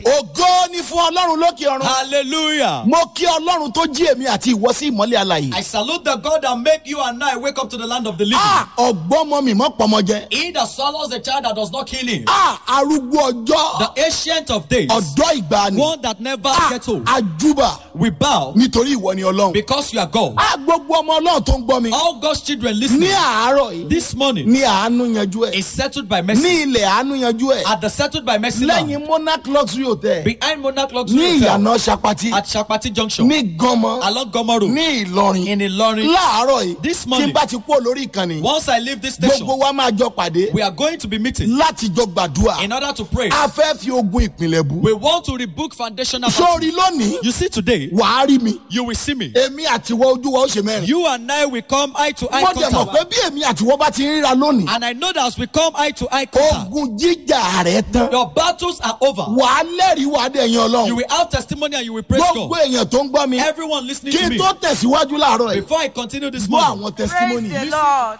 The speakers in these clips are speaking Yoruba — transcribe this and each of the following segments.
ògo ni fún ọlọ́run lókè ọ̀run. Hallelujah. mo kí ọlọ́run tó jí èmi àti ìwọ sí ìmọ́lẹ̀ alàyè. I salute the God that make you and I wake up to the land of the living. a ọgbọ́n mọ mi mọ́ pọmọ jẹ. He that swallows the child that does not kill him. a arúgbó ọjọ́ The ancient of days. ọ̀dọ́ ìgbàanì. One that never a gets old. ajúbà We bow nítorí ìwọ ni ọlọ́run. because you are God. a gbogbo ọmọ ọlọ́run tó ń gbọ́ mi. All God's children ní listening àárọ̀ yìí this morning ní àánú yanjú ẹ̀. is settled by mercy. ní ilẹ̀ àánú yanjú ẹ̀. At the settled by mercy now. lẹ́yìn monarch luxury hotel Behind Monarch Luxury ní Hotel. ìyànà sapati At Shapati Junction. ní gánmọ Along Gomo Road. ní ìlọrin In Ilorin. láàárọ̀ yìí This tí morning. n bá ti kú olórí ìkànnì Once I leave this station, gbogbo wa máa jọ pàdé we are going to be meeting láti jọ gbàdúrà in order to pray. a fẹ́ fi ogun ìpìlẹ̀ bù We want to rebook foundational. sórí lónìí You see today, wàá rí mi you will see me. èmi àtiwọ́ ojú wa ó ṣe mẹ́rin You and I will come eye to eye mo dẹ̀ mọ̀ pé contact. bí èmi àtiwọ́ bá ti ríra lónìí And I know that as we come eye to eye contact, ogun jíjà rẹ̀ tán your battles are over. wàá lẹ́rìí wàá dẹ̀ yan You ọlọ́run will have testimony and you will praise gbogbo God. èèyàn tó ń gbọ́ mi Everyone listening kí to n me, tó tẹ̀síwájú láàárọ̀ yìí before I continue this gbọ́ morning, àwọn testimony Praise the Lord.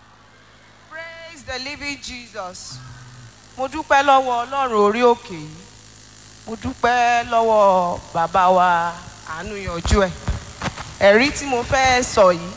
Praise the living Jesus. Mo dúpẹ́ lọ́wọ́ Ọlọ́run orí òkè yìí. Mo dúpẹ́ lọ́wọ́ bàbá wa àánú yanjú ẹ̀. Ẹ̀rí tí mo fẹ́ sọ yìí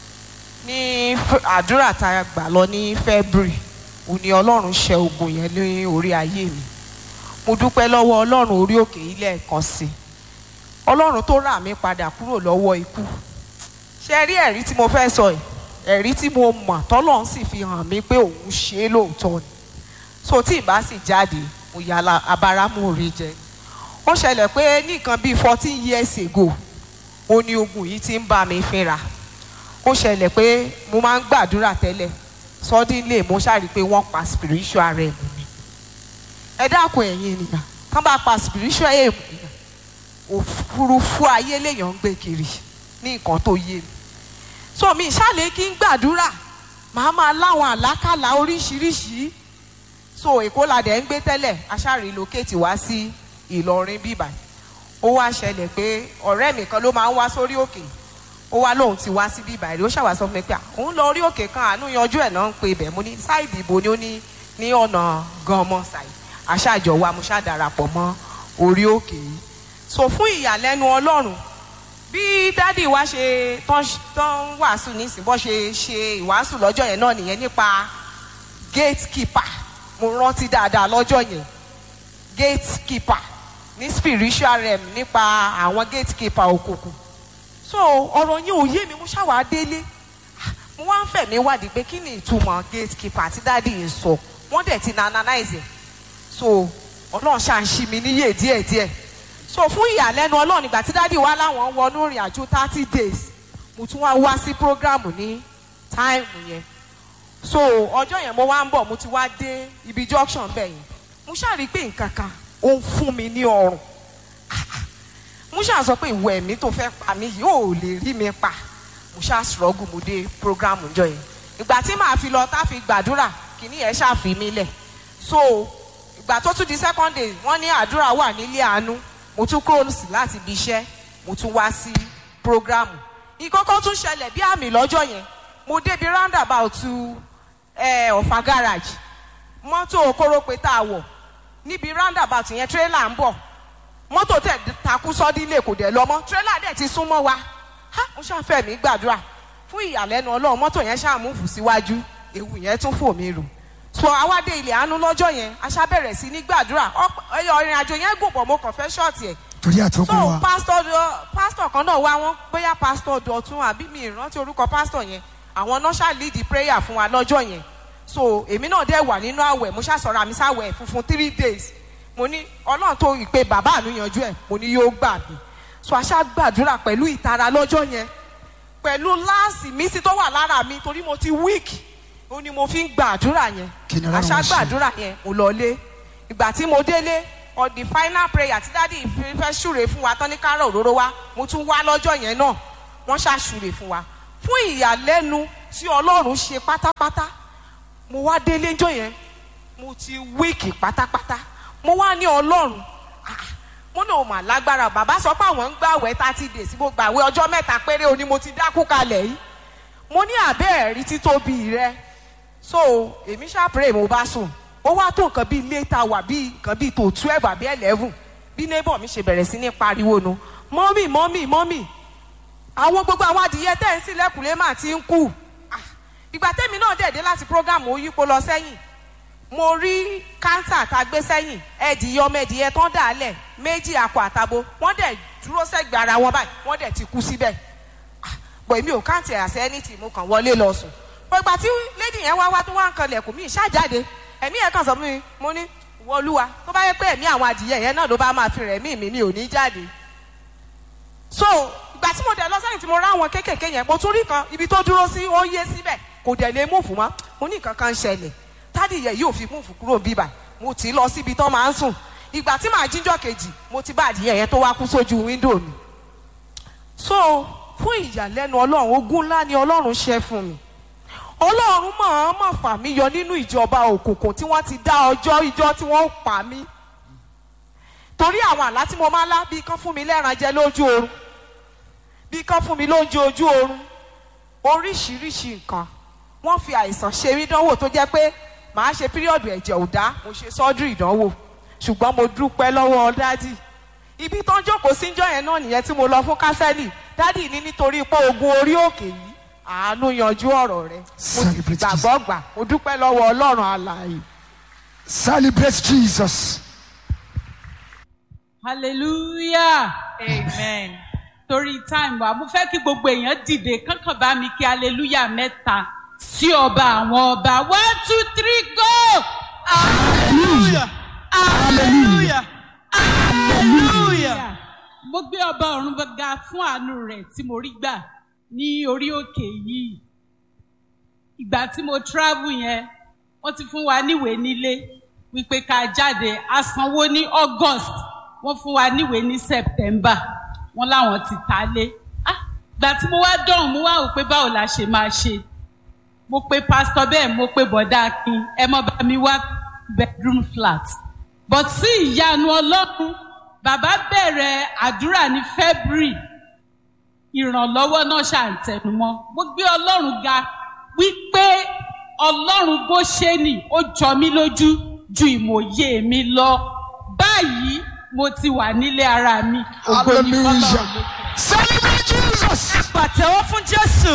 ní f- àdúrà tá a gbà lọ ní February. Òun ni Ọlọ́run ṣe ogun yẹn ní orí ayé mi. Mo dúpẹ́ lọ́wọ́ Ọlọ́run orí òkè yìí lẹ́ẹ̀kan sí i. Ọlọ́run tó rà mí padà kúrò lọ́wọ́ ikú ṣe rí ẹ̀rí tí mo fẹ́ sọ yìí ẹ̀rí tí mo mọ̀ tọ́lọ́run sì fi hàn mí pé òun ṣe é lóòótọ́ ni so tí ìbá sì jáde mo yà la abáramú orí jẹ ó ṣẹlẹ̀ pé ní nǹkan bíi fourteen years ago ó ní ogun yìí ti ń bá mi fínra ó ṣẹlẹ̀ pé mo máa ń gbàdúrà tẹ́lẹ̀ suddenly mo ṣàrí pé wọ́n pa spiritual realm mi ẹ dákun ẹ̀yin ènìyàn kán bá pa spiritual realm ènìyàn òfurufú ayé lèèyàn ń gbé kiri ní nǹkan tó yé mi so mi ṣàlẹ̀ kí n gbàdúrà màá máa láwọn àlákàlà oríṣiríṣi so èkó la dẹ̀ ń gbé tẹ́lẹ̀ aṣáàrí lókèétì wá sí ìlọrin bíbà ó wá ṣẹlẹ̀ pé ọ̀rẹ́ mi kan ló máa ń wá sórí òkè ó wá lóun ti wá sí bíbà rí ó ṣàwá sọ fún mi pé à, òun lọ orí òkè kan àánú yanjú ẹ̀ náà ń pe ibẹ̀ mo ní sáìdì ìbò ni ó ní ní ọ̀nà ganmọ́ sáì aṣáàjọ wa mo ṣàdarapọ̀ mọ́ orí òkè yìí so fún ìyàlẹ́nu ọlọ́run bí dádì wa ṣe tán tán wàásù nísìnyí bọ́ ṣe ṣe ìwàásù lọ́jọ́ yẹn náà nìyẹn nípa gatekeeper mo rántí dáadáa lọ́jọ́ yẹn gatekeeper ní spiritual realm nípa àwọn gatekeeper òkùnkùn so ọ̀rọ̀ yẹn ò yé mi mo ṣàwà délé Ah, mo wá ń fẹ̀mí wádìí pé kí ni ìtumọ̀ gatekeeper àti dádì yìí sọ wọ́n dẹ̀ ti na analyze ẹ̀ so ọlọ́run ṣáà ń ṣí mi níyè díẹ̀díẹ̀ so fún ìyàlẹ́nu ọlọ́run ìgbà tí dádì wa láwọn wọnú ìrìn àjò thirty days mo tún wá wá sí programu ní táìmù yẹn so ọjọ́ yẹn mo wá ń bọ̀ mo ti wá dé ibi junction bẹ́ẹ̀ yẹn mo ṣáà rí i pé nǹkan kan ó ń fún mi ní ọrùn mo ṣáà sọ pé ìwọ ẹ̀mí tó fẹ́ pa mí yìí ò lè rí mi pa mo ṣáà struggle mo dé programu jọ yẹn ìgbà tí màá fi lọ tá fi gbàdúrà kìíní yẹn ṣáà fi mí lẹ̀ so ìgbà tó tún di second day wọ́n ní àdúrà wà nílé àánú mo tún kúrò sí láti ibi iṣẹ́ mo tún wá sí programu ìkọ́kọ́ tún ṣẹlẹ̀ bí àmì lọ́jọ́ yẹn mo débi roundabout ẹ ọ̀fà garage mọ́tò kórópè tá a wọ̀ níbi roundabout yẹn tírélà ń bọ̀ mọ́tò tẹ̀ takú sọ́dílé kò dẹ̀ lọ mọ́ tírélà dẹ̀ ti súnmọ́ wa ha mo ṣàfẹ́ mi gbàdúrà fún ìyàlẹ́nu ọlọ́run mọ́tò yẹn ṣàmúfù síwájú ewu yẹn tún fò mí rù so àwádé ilẹ̀ àánú lọ́jọ́ yẹn aṣá bẹ̀rẹ̀ sí ní gbàdúrà ọ̀pọ̀- ẹyọ ìrìn àjò yẹn gùn pọ̀ mo kàn fẹ́ ṣọ́ọ̀tì ẹ̀ torí àtọ́kùn so wa pastor pastor kan náà wá wọn bóyá pastor dọ̀tún àbí mi ìrántí orúkọ pastor yẹn àwọn náà ṣáà lead the prayer fún wa lọ́jọ́ yẹn so èmi náà dẹ̀ wà nínú àwẹ̀ mo ṣàṣọra mi sáwẹ̀ funfun three days mo ní ọlọ́run tó ìpè bàbá mi yanjú ẹ̀ mo ní yóò gbà mí so aṣá gbàdúrà pẹ̀lú ìtara lọ́jọ́ yẹn pẹ̀lú láàsì mísí tó wà lára mi torí mo ti weak ó ní mo fi ń gbàdúrà yẹn Kí ni Ọlọ́run aṣá wá ṣe? gbàdúrà yẹn mo lọlé ìgbà tí mo délé on the final prayer tí dádì fi- fẹ́ ṣúre fún wa tán ní kárọ̀ òróró wa mo tún wá lọ́jọ́ yẹn náà wọ́n ṣàṣúre fún wa fún ìyàlẹ́nu tí ọlọ́run ṣe pátápátá mo wá délé ńjọ́ yẹn mo ti wíìkì pátápátá mo wá ní ọlọ́run ah, mo náà mà lágbára bàbá sọ pé àwọn ń gbàwẹ̀ thirty days mo gbàwẹ̀ ọjọ́ mẹ́ta péré o ni mo ti dákú kalẹ̀ yìí mo ní àbẹ́ ẹ̀rí títóbi rẹ so èmi ṣàpèrè mo bá sùn ó wá tó nǹkan bíi later wà bíi nǹkan bíi tó twelve àbí eleven bí neighbor mi ṣe bẹ̀rẹ̀ sí ní pariwo nu mọ́mì mọ́mì mọ́mì àwọn gbogbo àwọn adìyẹ tẹ́ ń sílẹ̀kùnlé mà ti ń kú Ah, ìgbà tẹ́mi náà dẹ̀ dé láti program ó yípo lọ sẹ́yìn mo rí káńtà tá a gbé sẹ́yìn ẹ̀dìyẹ ọmọ ẹ̀dìyẹ tán dà á lẹ̀ méjì akọ àtabo wọ́n dẹ̀ dúró sẹ́gbẹ̀ẹ́ ara wọn báyìí wọ́n dẹ̀ ti kú síbẹ̀ bọ̀ èmi ò káǹtì àṣẹ ẹni tí mo kàn wọlé lọ sùn pẹ̀gbà tí lady yẹn wá wá tó wá ń kan lẹ̀kùn mi ṣáàjáde ẹ̀mí yẹn kàn sọ fún mi mo ní wọlúwa tó bá yẹ pé ẹ̀mí àwọn adìyẹ yẹn náà ló bá máa fi rẹ̀ mí mi mi ò ní jáde so ìgbà tí mo dẹ̀ lọ sẹ́yìn tí mo rá àwọn kéékèèké yẹn mo tún rí kan ibi tó dúró sí ó yé síbẹ̀ kò dẹ̀ lè múfù mọ́ mo ní nǹkan kan ń ṣẹlẹ̀ tádìyẹ yóò fi múfù kúrò bíbà mo tì í lọ síbi tó máa ń sùn ìgbà tí màá jíjọ́ kejì mo ti bá adìyẹ yẹn tó wá kú sójú wíńdò mi so fún ìyàlẹ́nu ọlọ́run ogún ńlá ni ọlọ́run ṣe fún mi ọlọ́run máa má fà mí yọ nínú ìjọba òkùnkùn tí wọ́n ti dá ọjọ́ ìjọ tí wọ́n pa mí torí àwọn àlá tí mo máa lá bí kán fún mi lẹ́ran jẹ lójú oorun bí kán fún mi lóúnjẹ ojú oorun oríṣiríṣi nǹkan wọ́n fi àìsàn ṣe mí dánwò tó jẹ́ pé màá ṣe píríọ̀dù ẹ̀jẹ̀ ò dá mo ṣe sọ́dúrì ìdánwò ṣùgbọ́n mo dúpẹ́ lọ́wọ́ dádì ibi tó ń jókòó síjọ́ yẹn náà nìyẹn tí mo lọ fún kásẹ́lì dádì ní nítorí pé ogun orí òkè yìí àánú yanjú ọ̀rọ̀ rẹ mo sì Celebrate gbàgbọ́ gbà mo dúpẹ́ lọ́wọ́ ọlọ́run alààyè. Celebrate Jesus. hallelujah amen torí time wa mo fẹ́ kí gbogbo èèyàn dìde kankan bá mi kí hallelujah mẹ́ta sí ọba àwọn ọba one two three go Hallelujah. Hallelujah. Hallelujah. mo gbé ọba ọ̀run ga fún àánú rẹ̀ tí mo rí gbà ní orí òkè yìí ìgbà tí mo travel yẹn wọ́n ti fún wa níwèé nílé wípé ká jáde a sanwó ní august wọ́n fún wa níwèé ní september wọ́n láwọn ti ta lé ah ìgbà tí mo wá dọ̀hún mo wá wò pé báwo la ṣe máa ṣe mo pe pastor bẹ́ẹ̀ mo pe bọ̀dá akin ẹ mọ́ bá mi wá bedroom flat but sí ìyanu ọlọ́run bàbá bẹ̀rẹ̀ àdúrà ní february ìrànlọ́wọ́ náà ṣàǹtẹnumọ́ mo gbé ọlọ́run ga wípé ọlọ́run bó ṣe nì ó jọ mí lójú ju ìmọ̀ye mi lọ báyìí mo ti wà nílé ara mi ògo ni fọlọ́run lókè. Hallelujah. Celebrate Jesus. Pàtẹ́wọ́ fún Jésù.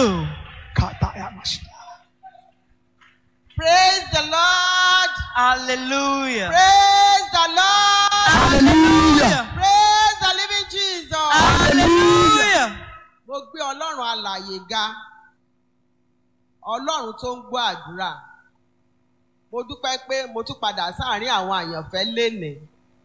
Praise the Lord. Hallelujah. Praise the Lord. Hallelujah. Praise the living Jesus. Hallelujah. Mo gbé Ọlọ́run alàyè ga. Ọlọ́run tó ń gbọ́ àdúrà. Mo dúpẹ́ pé mo tún padà sáàárín àwọn àyànfẹ́ lénìí.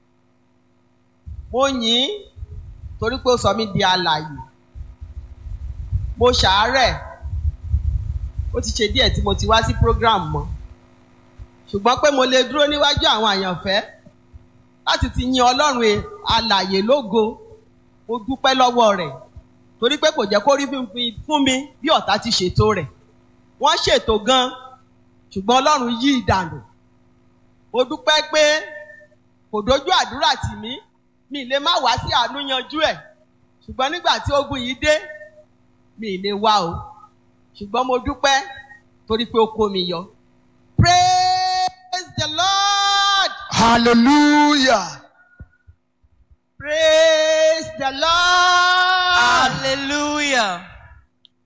Mo yìn ín torí pé ó sọ mí di alàyè. Mo ṣàárẹ̀. Ó ti ṣe díẹ̀ tí mo ti wá sí program mọ́. Ṣùgbọ́n pé mo lè dúró níwájú àwọn àyànfẹ́ láti ti yin Ọlọ́run e- alàyè lógo. Mo dúpẹ́ lọ́wọ́ rẹ̀ torí pé kò jẹ́ kó rí fún mi- fún mi bí ọ̀tá ti ṣètò rẹ̀ wọ́n ṣètò gan ṣùgbọ́n ọlọ́run yí ìdànù mo dúpẹ́ pé kò dojú àdúrà tì mí mi lè má wá sí àánú yanjú ẹ̀ ṣùgbọ́n nígbà tí ogun yìí dé mi lè wá o ṣùgbọ́n mo dúpẹ́ torí pé ó kó mi yọ. praise the lord Hallelujah. praise the lord.